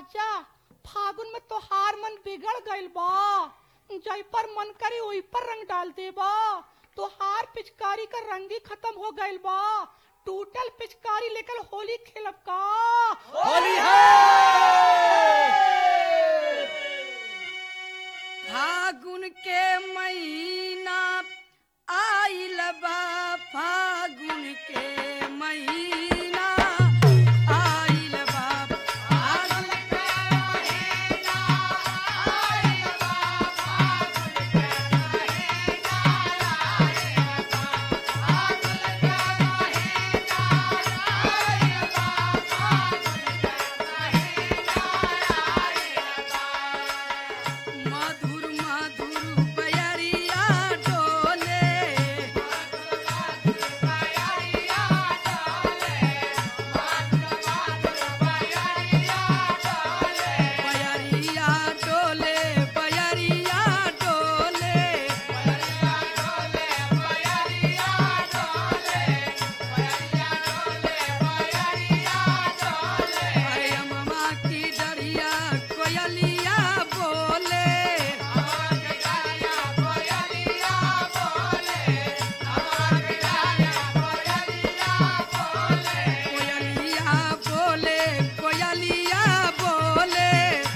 राजा फागुन में तोहार मन बिगड़ गइल बा जई पर मन करी वही पर रंग डाल देबा तोहार पिचकारी का रंग ही खत्म हो गइल बा टूटल पिचकारी लेकर होली खेलब का होली है फागुन के महीना आइल बा फागुन के महीना आइल बा फागुन के महीना आइल बा फागुन के महीना आइल बा फागुन के महीना आइल बा फागुन के महीना आइल बा मधुर मधुर बयरिया डोले बयरिया डोले बयरिया डोले अरे अम्मा की डरिया कोयलिया बोले कोयलिया बोले कोयलिया बोले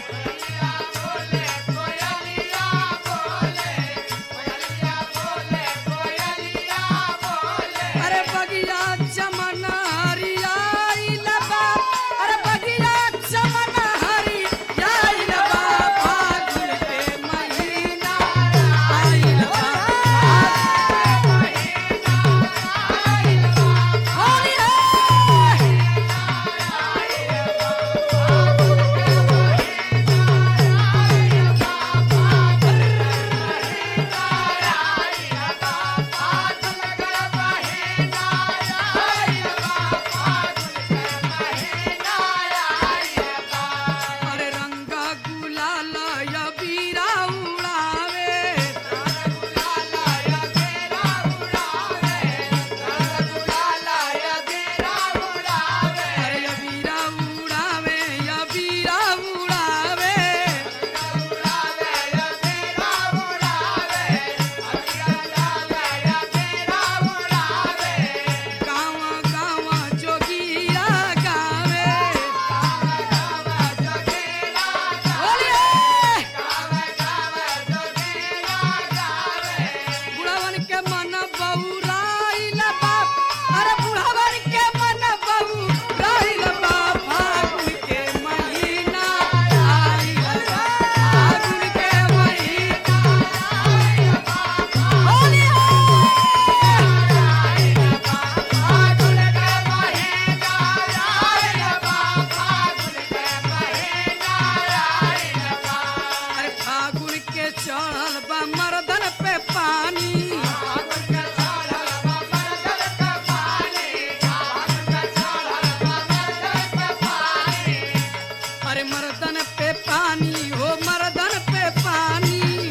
अरे बगिया चमन हरिया लबा अरे बगिया चमन हरिया लबा फागुन के महीना आइल बा होली है अरे रंगा गुलाल या बीरा उड़ावे अरे या बीरा उड़ावे या बीरा उड़ावे गाँव गाँव जोगिया गावे होली है बुढ़ावन के मन बउराइल बाप अरे बुढ़ावन के मन बउराइल बाप फागुन के महीना आइल बा फागुन के महीना होली अरे फागुन के चढ़ल बा मर्दन पे पानी अरे मर्दन पे पानी हो मर्दन पे पानी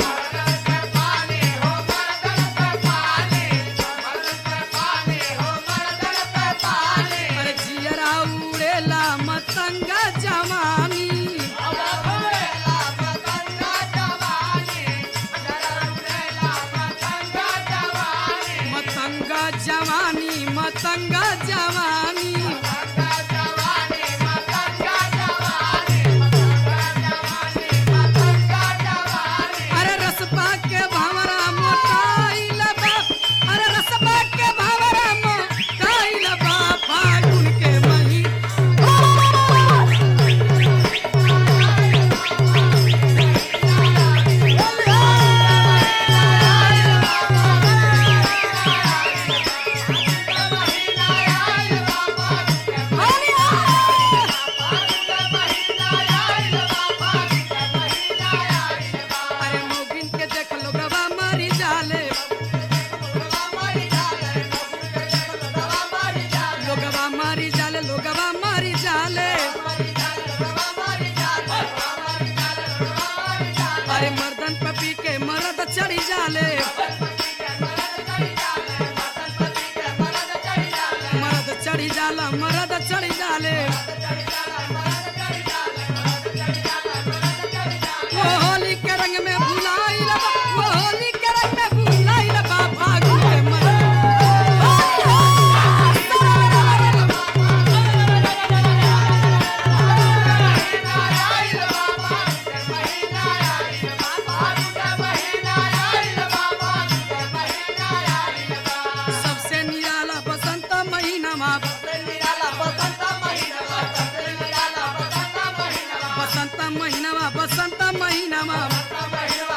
अरे जियरा उड़ेला मतंगा जवानी मतंगा जवानी मतंगा जवानी अरे रसपा के भंवरा मोटाइल बा अरे रसपा के भंवरा मोटाइल बा फागुन के महीना अरे मोगिन के देख लो गवा मारी जाले लोगवा मारी जाले लोगवा मारी जाले अरे मर्दन पपी के मरद चढ़ी जाले मरद चढ़ी जाला मरद चढ़ी जाले बसंत महीनावा बसंत महीनावा